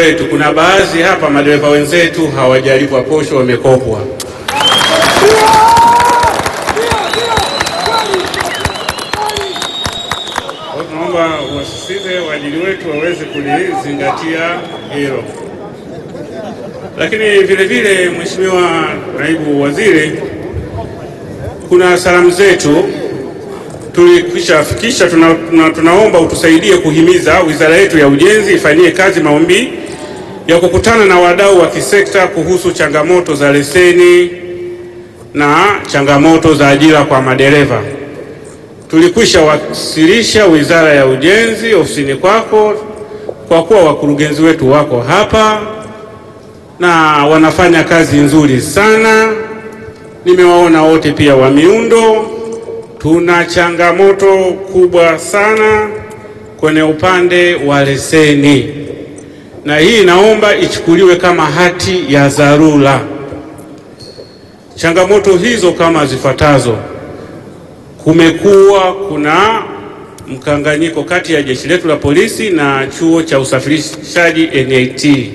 wetu, kuna baadhi hapa madereva wenzetu hawajalipwa posho, wamekopwa. Kwa tunaomba wasisitize waajiri wetu waweze kulizingatia hilo. Lakini vile vile, Mheshimiwa Naibu Waziri, kuna salamu zetu tulikwisha fikisha. Tuna, tuna, tunaomba utusaidie kuhimiza wizara yetu ya ujenzi ifanyie kazi maombi ya kukutana na wadau wa kisekta kuhusu changamoto za leseni na changamoto za ajira kwa madereva. Tulikwisha wasilisha wizara ya ujenzi ofisini kwako, kwa kuwa wakurugenzi wetu wako hapa na wanafanya kazi nzuri sana. Nimewaona wote pia wa miundo tuna changamoto kubwa sana kwenye upande wa leseni, na hii naomba ichukuliwe kama hati ya dharura. Changamoto hizo kama zifuatazo: kumekuwa kuna mkanganyiko kati ya jeshi letu la polisi na chuo cha usafirishaji NIT.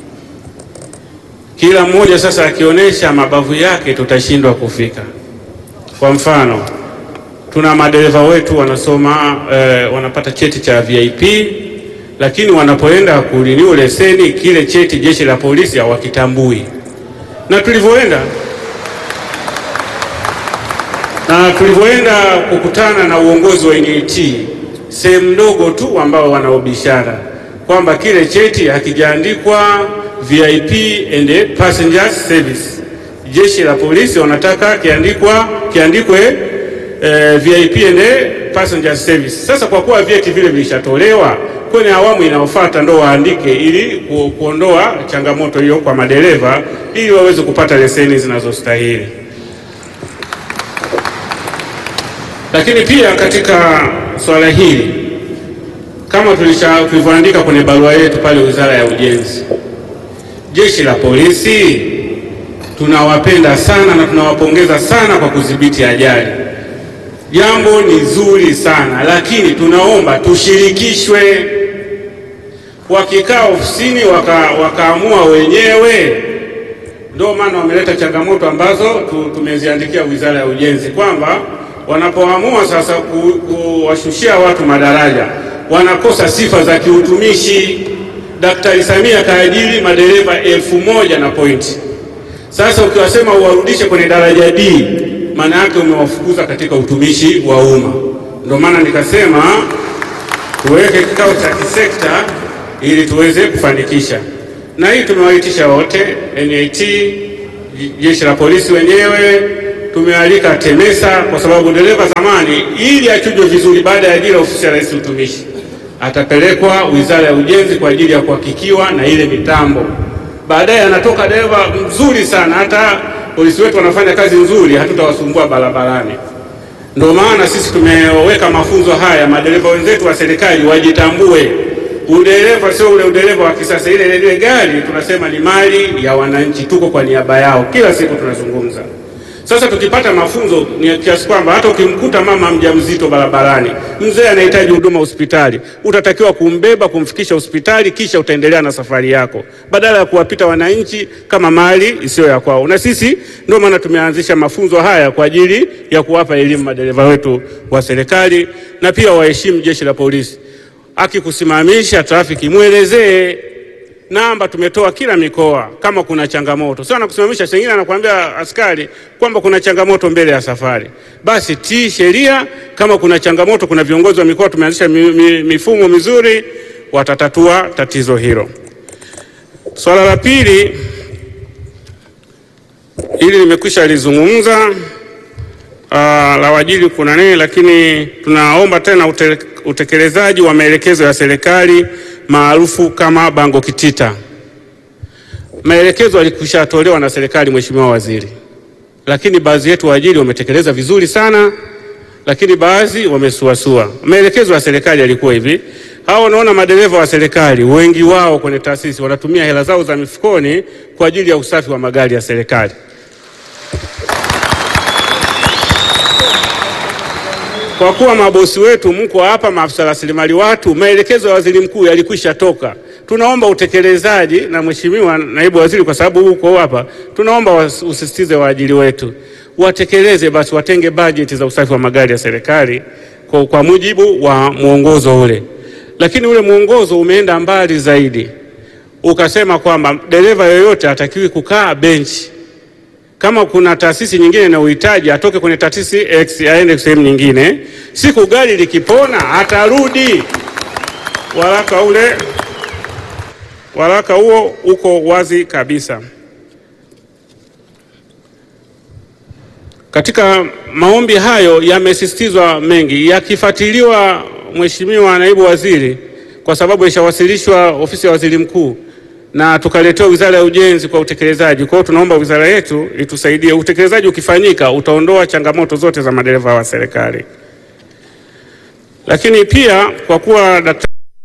Kila mmoja sasa akionyesha mabavu yake, tutashindwa kufika. Kwa mfano tuna madereva wetu wanasoma eh, wanapata cheti cha VIP, lakini wanapoenda kurenew leseni kile cheti jeshi la polisi hawakitambui. Na tulivyoenda na tulivyoenda kukutana na uongozi wa NIT, sehemu ndogo tu ambao wanaobishara kwamba kile cheti hakijaandikwa VIP and passenger service. Jeshi la polisi wanataka kiandikwa kiandikwe Eh, VIP and passenger service. Sasa kwa kuwa vyeti vile vilishatolewa kwenye awamu inayofuata ndo waandike ili ku, kuondoa changamoto hiyo kwa madereva ili waweze kupata leseni zinazostahili. Lakini pia katika swala hili kama tulivyoandika kwenye barua yetu pale Wizara ya Ujenzi, Jeshi la Polisi tunawapenda sana na tunawapongeza sana kwa kudhibiti ajali Jambo ni zuri sana lakini tunaomba tushirikishwe. Wakikaa ofisini waka, wakaamua wenyewe, ndio maana wameleta changamoto ambazo tumeziandikia Wizara ya Ujenzi kwamba wanapoamua sasa kuwashushia watu madaraja wanakosa sifa za kiutumishi. Daktari Samia kaajiri madereva elfu moja na pointi. Sasa ukiwasema uwarudishe kwenye daraja D maana yake umewafukuza katika utumishi wa umma. Ndio maana nikasema tuweke kikao cha kisekta ili tuweze kufanikisha, na hii tumewaitisha wote, NIT, jeshi la polisi wenyewe, tumealika TEMESA kwa sababu dereva zamani, ili achujwe vizuri baada ya ajira ofisi ya Rais utumishi, atapelekwa Wizara ya Ujenzi kwa ajili ya kuhakikiwa na ile mitambo. Baadaye anatoka dereva mzuri sana hata polisi wetu wanafanya kazi nzuri, hatutawasumbua barabarani. Ndio maana sisi tumeweka mafunzo haya, madereva wenzetu wa serikali wajitambue. Udereva sio ule udereva wa kisasa, ile ile gari tunasema ni mali ya wananchi, tuko kwa niaba yao, kila siku tunazungumza. Sasa tukipata mafunzo ni kiasi kwamba hata ukimkuta mama mjamzito barabarani, mzee anahitaji huduma hospitali, utatakiwa kumbeba kumfikisha hospitali, kisha utaendelea na safari yako, badala ya kuwapita wananchi kama mali isiyo ya kwao. Na sisi ndio maana tumeanzisha mafunzo haya kwa ajili ya kuwapa elimu madereva wetu wa serikali, na pia waheshimu jeshi la polisi. Akikusimamisha trafiki, mwelezee namba tumetoa kila mikoa, kama kuna changamoto sio anakusimamisha. Sengine anakuambia askari kwamba kuna changamoto mbele ya safari, basi tii sheria. Kama kuna changamoto, kuna viongozi wa mikoa tumeanzisha mi, mi, mifumo mizuri, watatatua tatizo hilo. Swala la pili, ili nimekwisha lizungumza Uh, la wajili kuna nini, lakini tunaomba tena ute, utekelezaji wa maelekezo ya serikali maarufu kama bango kitita. Maelekezo yalikwisha tolewa na serikali, Mheshimiwa Waziri, lakini baadhi yetu waajiri wametekeleza vizuri sana, lakini baadhi wamesuasua. Maelekezo ya serikali yalikuwa hivi: hao wanaona madereva wa serikali wengi wao kwenye taasisi wanatumia hela zao za mifukoni kwa ajili ya usafi wa magari ya serikali kwa kuwa mabosi wetu mko hapa, maafisa rasilimali watu, maelekezo ya waziri mkuu yalikwisha toka. Tunaomba utekelezaji, na mheshimiwa naibu waziri, kwa sababu huko hapa, tunaomba usisitize waajiri wetu watekeleze basi, watenge bajeti za usafi wa magari ya serikali kwa, kwa mujibu wa mwongozo ule. Lakini ule mwongozo umeenda mbali zaidi, ukasema kwamba dereva yoyote hatakiwi kukaa benchi kama kuna taasisi nyingine na uhitaji atoke kwenye taasisi X aende sehemu nyingine. Siku gari likipona atarudi. Waraka ule, waraka huo uko wazi kabisa. Katika maombi hayo yamesisitizwa mengi, yakifuatiliwa, Mheshimiwa Naibu Waziri, kwa sababu ishawasilishwa ofisi ya Waziri Mkuu na tukaletewa Wizara ya Ujenzi kwa utekelezaji. Kwa hiyo tunaomba wizara yetu itusaidie. Utekelezaji ukifanyika utaondoa changamoto zote za madereva wa serikali. Lakini pia kwa kuwa daktari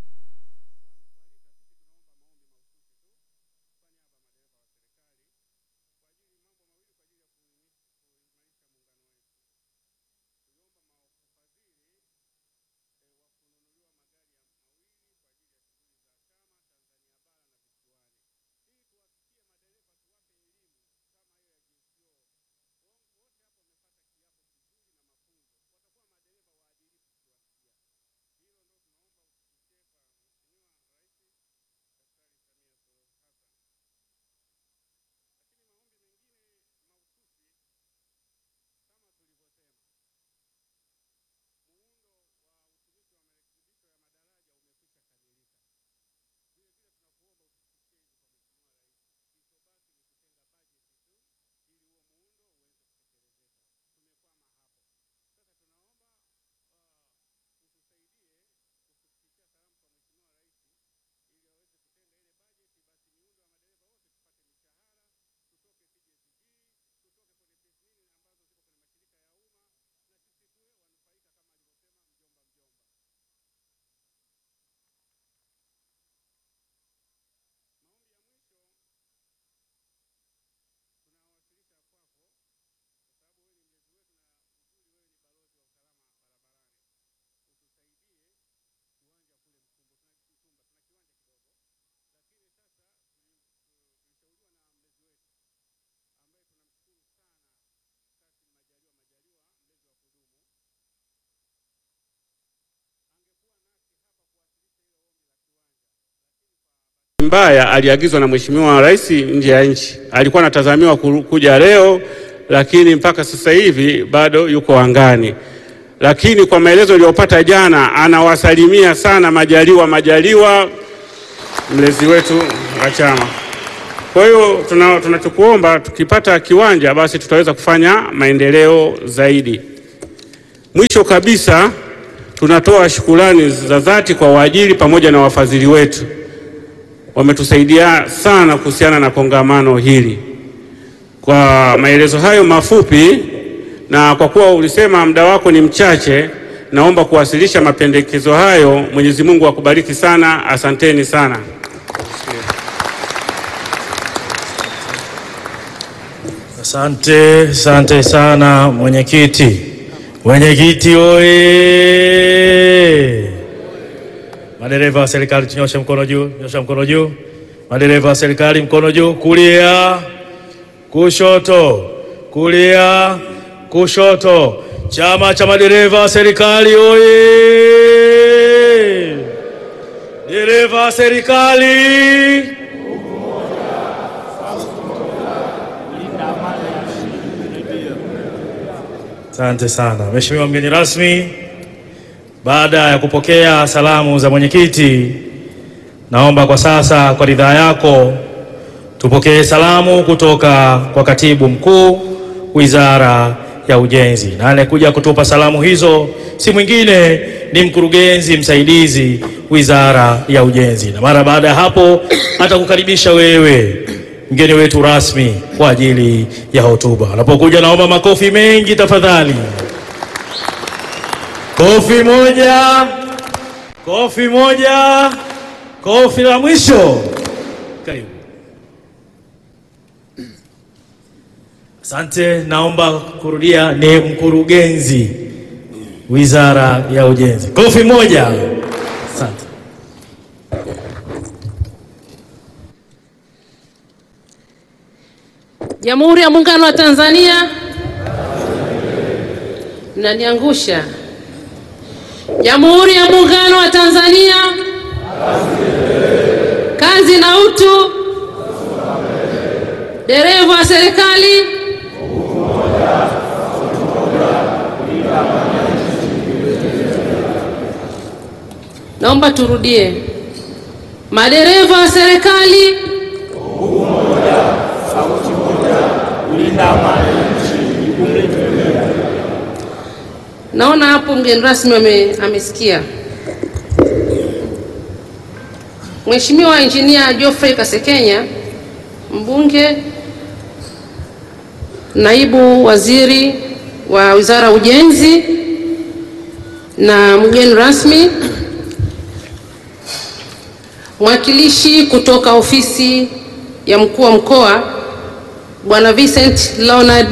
mbaya aliagizwa na Mheshimiwa Rais nje ya nchi, alikuwa anatazamiwa kuja leo, lakini mpaka sasa hivi bado yuko angani. Lakini kwa maelezo aliyopata jana, anawasalimia sana Majaliwa Majaliwa, mlezi wetu wa chama. Kwa hiyo tunachokuomba tuna tukipata kiwanja basi tutaweza kufanya maendeleo zaidi. Mwisho kabisa, tunatoa shukurani za dhati kwa waajiri pamoja na wafadhili wetu wametusaidia sana kuhusiana na kongamano hili. Kwa maelezo hayo mafupi, na kwa kuwa ulisema muda wako ni mchache, naomba kuwasilisha mapendekezo hayo. Mwenyezi Mungu akubariki sana, asanteni sana. Asante, asante sana mwenyekiti. Mwenyekiti oye! Madereva wa serikali tunyoshe mkono juu, nyosha mkono juu. Madereva wa serikali mkono juu, kulia, kushoto, kulia, kushoto. Chama cha madereva wa serikali oye! Dereva wa serikali Asante sana Mheshimiwa mgeni rasmi, baada ya kupokea salamu za mwenyekiti, naomba kwa sasa kwa ridhaa yako tupokee salamu kutoka kwa katibu mkuu Wizara ya Ujenzi, na anayekuja kutupa salamu hizo si mwingine ni mkurugenzi msaidizi Wizara ya Ujenzi, na mara baada ya hapo atakukaribisha wewe mgeni wetu rasmi kwa ajili ya hotuba. Anapokuja naomba makofi mengi tafadhali. Kofi moja, kofi moja, kofi la mwisho. Karibu. Asante. Naomba kurudia, ni mkurugenzi Wizara ya Ujenzi. Kofi moja. Asante. Jamhuri ya Muungano wa Tanzania. Mnaniangusha. Jamhuri ya Muungano wa Tanzania. Kazi na utu. Dereva wa serikali. Naomba turudie. Madereva wa serikali. Naona hapo mgeni rasmi ame, amesikia. Mheshimiwa Injinia Geoffrey Kasekenya, mbunge, naibu waziri wa Wizara ya Ujenzi na mgeni rasmi, mwakilishi kutoka ofisi ya mkuu wa mkoa Bwana Vincent Leonard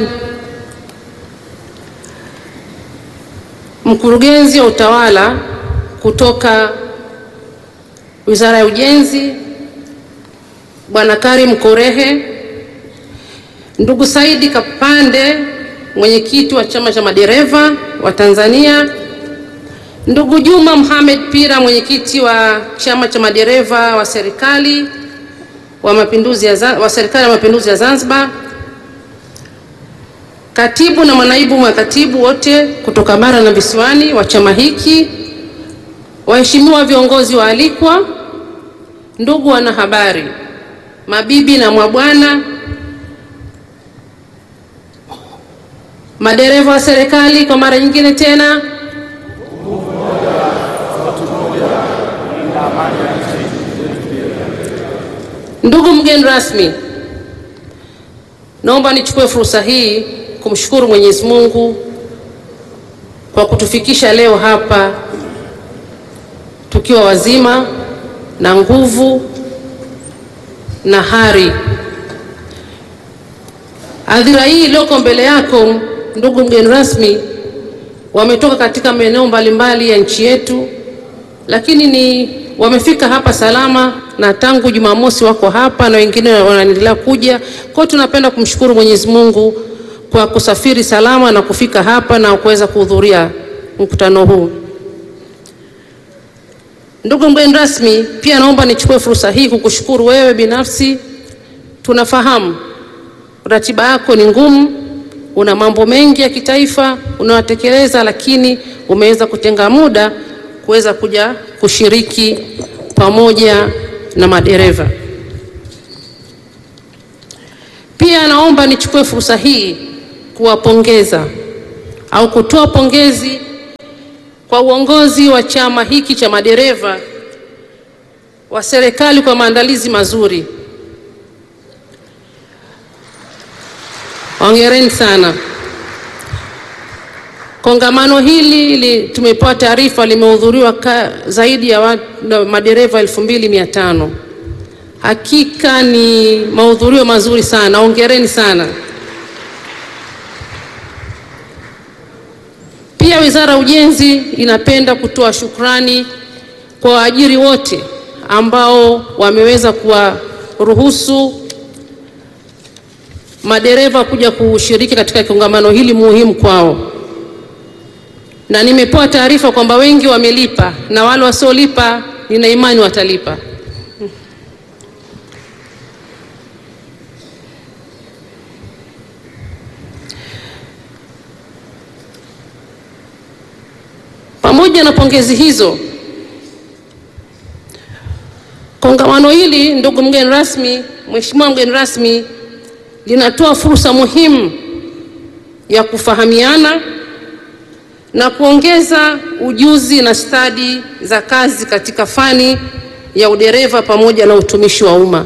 mkurugenzi wa utawala kutoka Wizara ya Ujenzi Bwana Karim Korehe, ndugu Saidi Kapande, mwenyekiti wa chama cha madereva wa Tanzania, ndugu Juma Mohamed Pira, mwenyekiti wa chama cha madereva wa serikali wa mapinduzi ya Za- wa serikali ya mapinduzi ya Zanzibar, katibu na manaibu makatibu wote kutoka bara na visiwani wa chama hiki, waheshimiwa viongozi waalikwa, ndugu wanahabari, mabibi na mabwana, madereva wa serikali, kwa mara nyingine tena, ndugu mgeni rasmi, naomba nichukue fursa hii kumshukuru Mwenyezi Mungu kwa kutufikisha leo hapa tukiwa wazima na nguvu na hari. Hadhira hii iliyoko mbele yako, ndugu mgeni rasmi, wametoka katika maeneo mbalimbali ya nchi yetu, lakini ni wamefika hapa salama, na tangu Jumamosi wako hapa na wengine wanaendelea kuja. Kwa hiyo tunapenda kumshukuru Mwenyezi Mungu kwa kusafiri salama na kufika hapa na kuweza kuhudhuria mkutano huu. Ndugu mgeni rasmi, pia naomba nichukue fursa hii kukushukuru wewe binafsi. Tunafahamu ratiba yako ni ngumu, una mambo mengi ya kitaifa unayotekeleza, lakini umeweza kutenga muda kuweza kuja kushiriki pamoja na madereva. Pia naomba nichukue fursa hii kuwapongeza au kutoa pongezi kwa uongozi wa chama hiki cha madereva wa serikali kwa maandalizi mazuri. Hongereni sana. Kongamano hili li, tumepewa taarifa limehudhuriwa ka- zaidi ya watu, na madereva elfu mbili mia tano. Hakika ni mahudhurio mazuri sana, hongereni sana. Pia Wizara ya Ujenzi inapenda kutoa shukrani kwa waajiri wote ambao wameweza kuwaruhusu madereva kuja kushiriki katika kongamano hili muhimu kwao, na nimepewa taarifa kwamba wengi wamelipa na wale wasiolipa nina imani watalipa. Pamoja na pongezi hizo, kongamano hili, ndugu mgeni rasmi, Mheshimiwa mgeni rasmi, linatoa fursa muhimu ya kufahamiana na kuongeza ujuzi na stadi za kazi katika fani ya udereva pamoja na utumishi wa umma.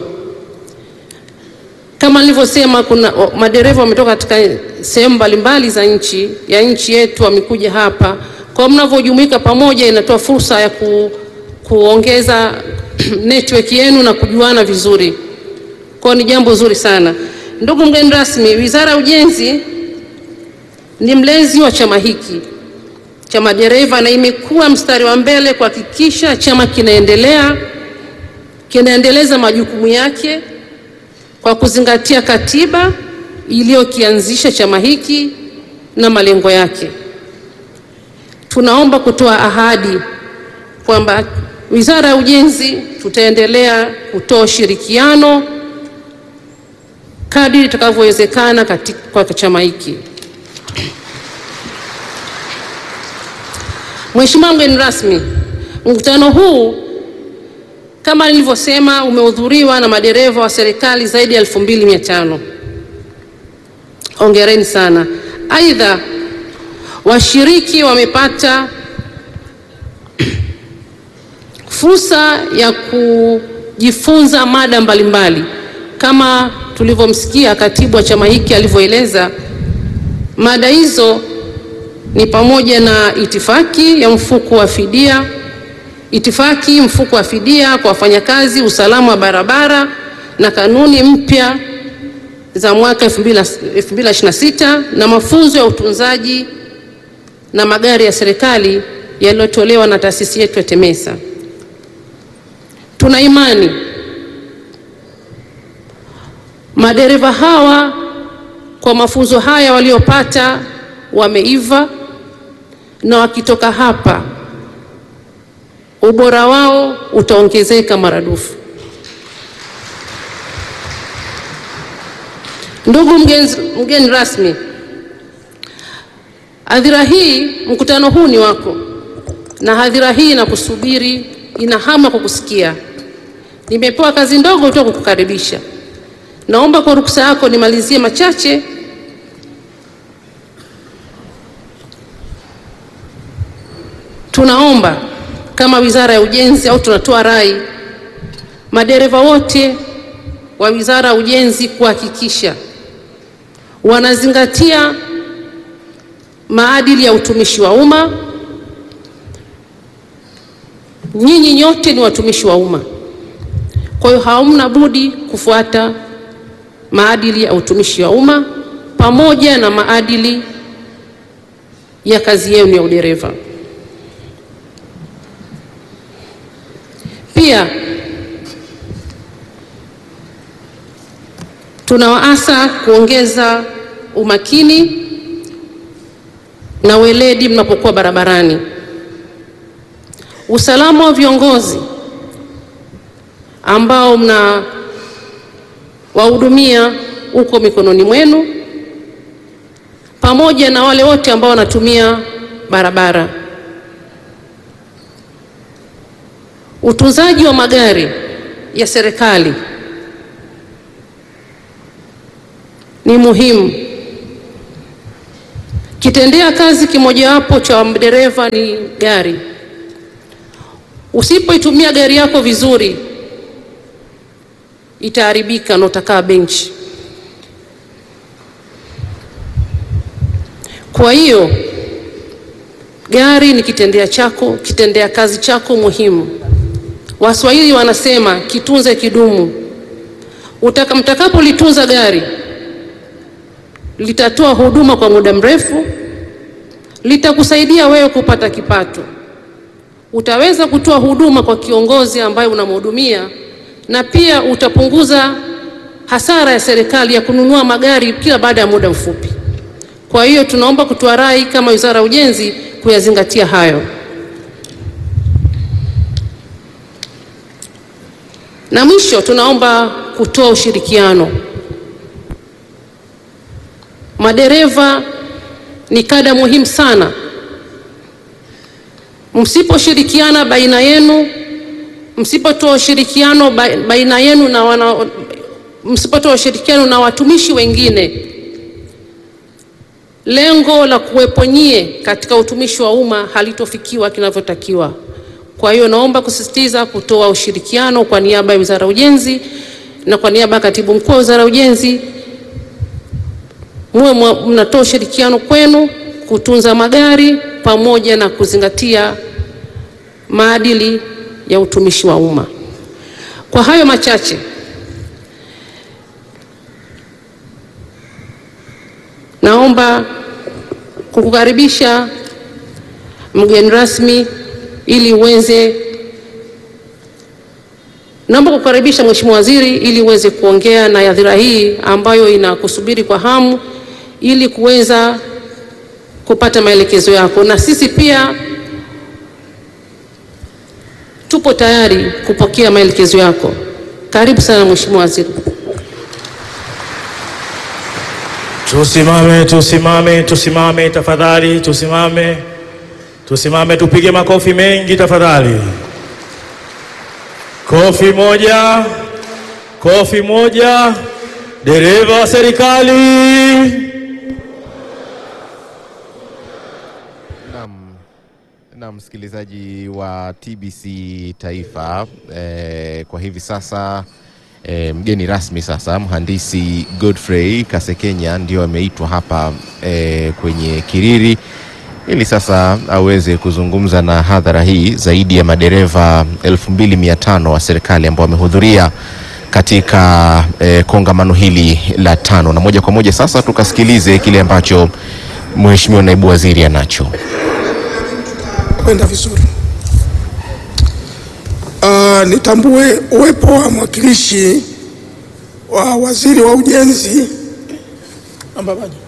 Kama nilivyosema, kuna o- madereva wametoka katika sehemu mbalimbali za nchi ya nchi yetu wamekuja hapa. Kwa mnavyojumuika pamoja, inatoa fursa ya ku, kuongeza network yenu na kujuana vizuri. Kwa ni jambo zuri sana. Ndugu mgeni rasmi, Wizara ya Ujenzi ni mlezi wa chama hiki cha madereva na imekuwa mstari wa mbele kuhakikisha chama kinaendelea kinaendeleza majukumu yake kwa kuzingatia katiba iliyokianzisha chama hiki na malengo yake. Tunaomba kutoa ahadi kwamba Wizara ya Ujenzi tutaendelea kutoa ushirikiano kadri itakavyowezekana katika chama hiki. Mheshimiwa mgeni rasmi, mkutano huu kama nilivyosema umehudhuriwa na madereva wa serikali zaidi ya 2500. Hongereni sana. Aidha, washiriki wamepata fursa ya kujifunza mada mbalimbali kama tulivyomsikia katibu wa chama hiki alivyoeleza. Mada hizo ni pamoja na itifaki ya mfuko wa fidia, itifaki mfuko wa fidia kwa wafanyakazi, usalama wa barabara na kanuni mpya za mwaka 2026 na mafunzo ya utunzaji na magari ya serikali yaliyotolewa na taasisi yetu ya TEMESA. Tuna imani madereva hawa kwa mafunzo haya waliopata wameiva, na wakitoka hapa ubora wao utaongezeka maradufu. Ndugu mgeni, mgeni rasmi, hadhira hii, mkutano huu ni wako, na hadhira hii inakusubiri, ina hamu kukusikia. Nimepewa kazi ndogo tu kukukaribisha. Naomba kwa ruksa yako nimalizie machache Tunaomba kama Wizara ya Ujenzi au tunatoa rai madereva wote wa Wizara ya Ujenzi kuhakikisha wanazingatia maadili ya utumishi wa umma. Nyinyi nyote ni watumishi wa umma, kwa hiyo hamna budi kufuata maadili ya utumishi wa umma pamoja na maadili ya kazi yenu ya udereva. Pia tunawaasa kuongeza umakini na weledi mnapokuwa barabarani. Usalama wa viongozi ambao mna wahudumia uko mikononi mwenu, pamoja na wale wote ambao wanatumia barabara. Utunzaji wa magari ya serikali ni muhimu. Kitendea kazi kimojawapo cha dereva ni gari. Usipoitumia gari yako vizuri, itaharibika na utakaa benchi. Kwa hiyo gari ni kitendea chako, kitendea kazi chako muhimu. Waswahili wanasema kitunze kidumu. Utaka mtakapolitunza gari litatoa huduma kwa muda mrefu, litakusaidia wewe kupata kipato. Utaweza kutoa huduma kwa kiongozi ambaye unamhudumia, na pia utapunguza hasara ya serikali ya kununua magari kila baada ya muda mfupi. Kwa hiyo tunaomba kutoa rai kama Wizara ya Ujenzi kuyazingatia hayo. Na mwisho tunaomba kutoa ushirikiano. Madereva ni kada muhimu sana. Msiposhirikiana baina yenu, msipotoa ushirikiano baina yenu na wana, msipotoa ushirikiano na watumishi wengine, lengo la kuwepo nyie katika utumishi wa umma halitofikiwa kinavyotakiwa. Kwa hiyo naomba kusisitiza kutoa ushirikiano kwa niaba ya Wizara ya Ujenzi na kwa niaba ya Katibu Mkuu wa Wizara ya Ujenzi, muwe mnatoa ushirikiano kwenu kutunza magari pamoja na kuzingatia maadili ya utumishi wa umma. Kwa hayo machache, naomba kukukaribisha mgeni rasmi, ili uweze naomba kukaribisha Mheshimiwa Waziri ili uweze kuongea na hadhira hii ambayo inakusubiri kwa hamu ili kuweza kupata maelekezo yako, na sisi pia tupo tayari kupokea maelekezo yako. Karibu sana Mheshimiwa Waziri. Tusimame, tusimame, tusimame tafadhali, tusimame, tusimame, tupige makofi mengi tafadhali. Kofi moja, kofi moja. Dereva wa serikali. Naam, na msikilizaji wa TBC Taifa eh, kwa hivi sasa eh, mgeni rasmi sasa mhandisi Godfrey Kasekenya ndio ameitwa hapa eh, kwenye Kiriri ili sasa aweze kuzungumza na hadhara hii zaidi ya madereva 2500 wa serikali ambao wamehudhuria katika eh, kongamano hili la tano, na moja kwa moja sasa tukasikilize kile ambacho Mheshimiwa Naibu Waziri anacho. kwenda vizuri. Uh, nitambue uwepo wa mwakilishi wa waziri wa ujenzi Ambabaji.